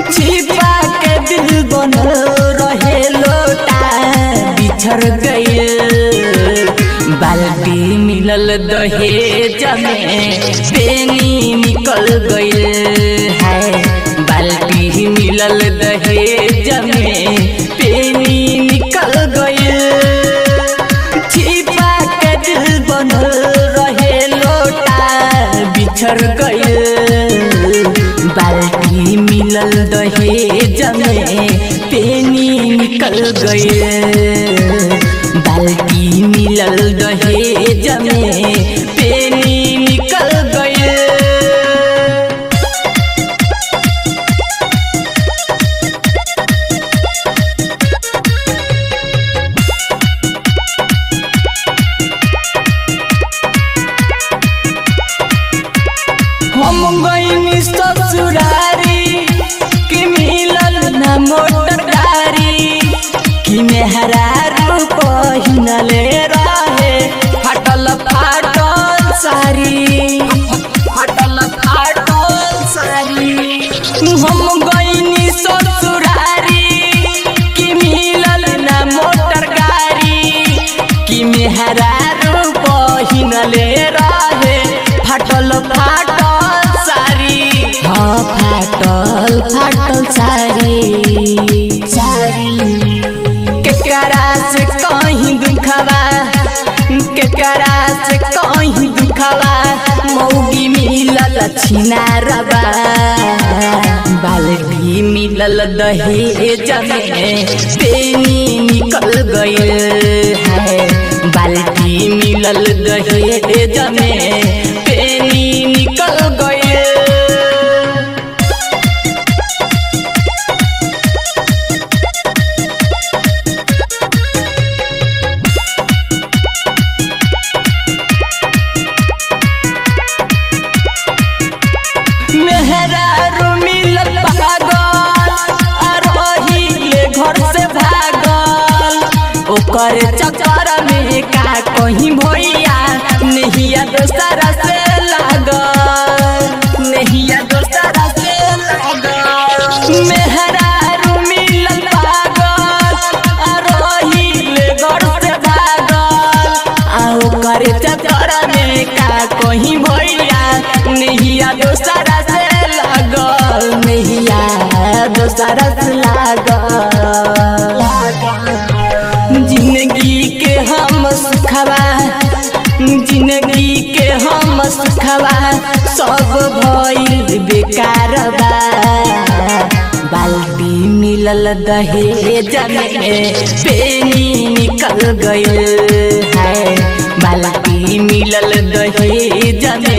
छिपा के दिल बनल रहे लोटा बिछड़ गइल बाल्टी मिलल दहेज में पेनी निकल गइल है बाल्टी मिलल दहेज में पेनी निकल गइल छिपा के दिल बनल रहे लोटा बिछड़ गइल बाल्टी मिलल दहेज में पेनी निकल गइल बाल्टी मिलल दहेज में पेनी निकल गइल हम गईनी ससुरारी कि मिलल न मोटर गाड़ी कि मेहरा रूप हिनले रहे फटल फाटल सारी फटल फाटल सारी हम गईनी ससुरारी कि मिलल न मोटर गाड़ी कि मेहरा रूप हिनले रहे फाटल फाटल सारी हाँ फाटल फाटल सारी सारी केकरा से कहीं दुखवा केकरा से कहीं दुखवा मौगी मिलल छिनारबा बाल्टी मिलल दहेज में पेनी निकल गइल है बाल्टी मिलल दहेज में पेनी निकल गइल मेहरा मिलल पागल अरही ले घर से भागल ओकर चक्कर में का कहीं भैया नहिया दोसरा से लागल नहिया दोसरा से लागल मेहरा मिलल पागल अरही ले घर से भागल आ ओकर चक्कर में का कहीं भैया नहिया दोसरा से लागल नहिया दोसरा से लागल जिंदगी के हम सुखवा जिंदगी के हम सुखवा सब भइल बेकार बा बाल्टी मिलल दहेज में पेनी निकल गइल है बाल्टी मिलल दहेज में